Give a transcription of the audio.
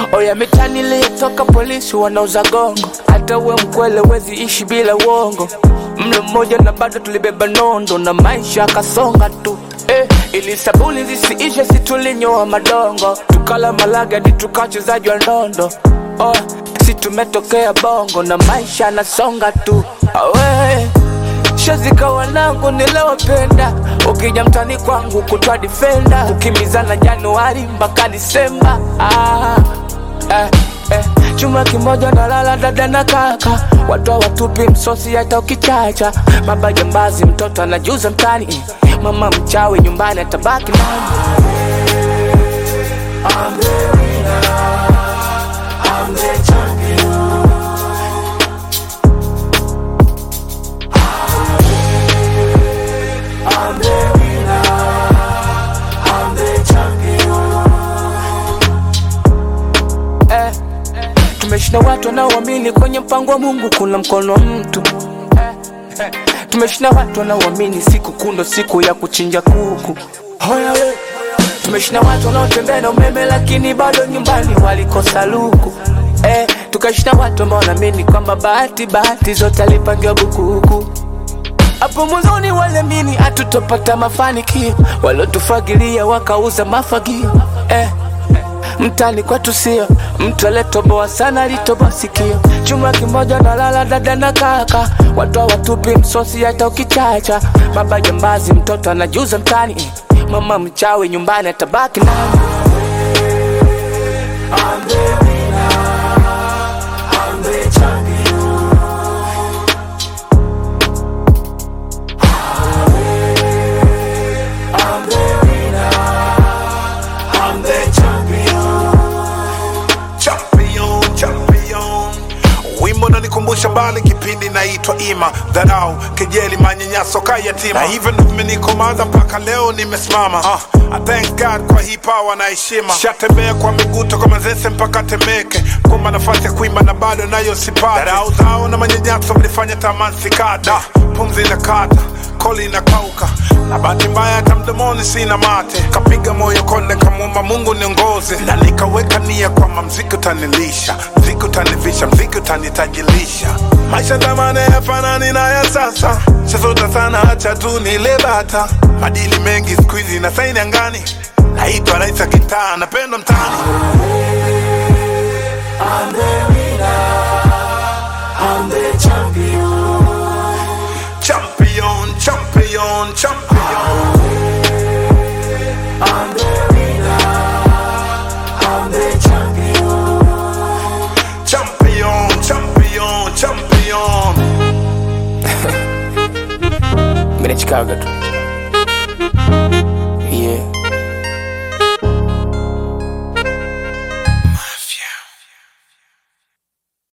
Oya mitani iliyotoka polisi wanauza gongo, hata we mkwele wezi ishi bila uongo. Mlo mmoja na bado tulibeba nondo na maisha akasonga tu eh, ili sabuni zisiishe si tulinyoa madongo, tukala malaga di tukachezaji wa ndondo oh, si tumetokea bongo na maisha nasonga tu awe shazika wanangu nilowapenda, ukija mtani kwangu kutwa difenda, kukimbizana Januari mpaka Disemba ah, eh, eh. Chuma kimoja na lala dada na kaka, watu watupi msosi hata ukichacha. Baba jambazi, mtoto anajuza mtani, mama mchawi nyumbani atabaki nani? eh, tumeshinda watu wanaoamini kwenye mpango wa Mungu kuna mkono wa mtu eh, eh, tumeshinda watu wanaoamini siku kundo siku ya kuchinja kuku Hoya we. tumeshinda watu wanaotembea na umeme lakini bado nyumbani walikosa luku eh, tukashinda watu ambao wanaamini kwamba bahati bahati zote alipangiwa bukuku hapo mwanzoni waliamini hatutopata mafanikio, waliotufagilia wakauza mafagio eh. Mtani kwetu sio mtu aliyetoboa sana, alitoboa sikio. Chuma kimoja na lala dada na kaka, watu watupi msosi hata ukichacha. Baba jambazi, mtoto anajuza mtani, mama mchawi nyumbani atabaki nani? champion, champion. Wimbo nanikumbusha mbali kipindi naitwa Ima, dharau, kejeli, manyanyaso ka yatima, na hivyo ndo vimenikomaza mpaka leo nimesimama. Uh, I thank God kwa hii power na heshima. Shatembea kwa miguu toka Manzese mpaka Temeke, kumba nafasi ya kuimba na bado nayo sipati. Dharau zao na manyanyaso vilifanya tamani sikata, pumzi na kata koli inakauka na bahati mbaya hata mdomoni sina mate kapiga moyo konde kamwomba mungu niongoze na nikaweka nia kwamba mziki utanilisha mziki utanivisha mziki utanitajilisha maisha zamani yafanani na ya sasa chazota sana hacha tu nile bata madili mengi siku hizi na saini angani naitwa rais wa kitaa napendwa mtani champion champion champion champion champion champion Mimi ni Chicago tu.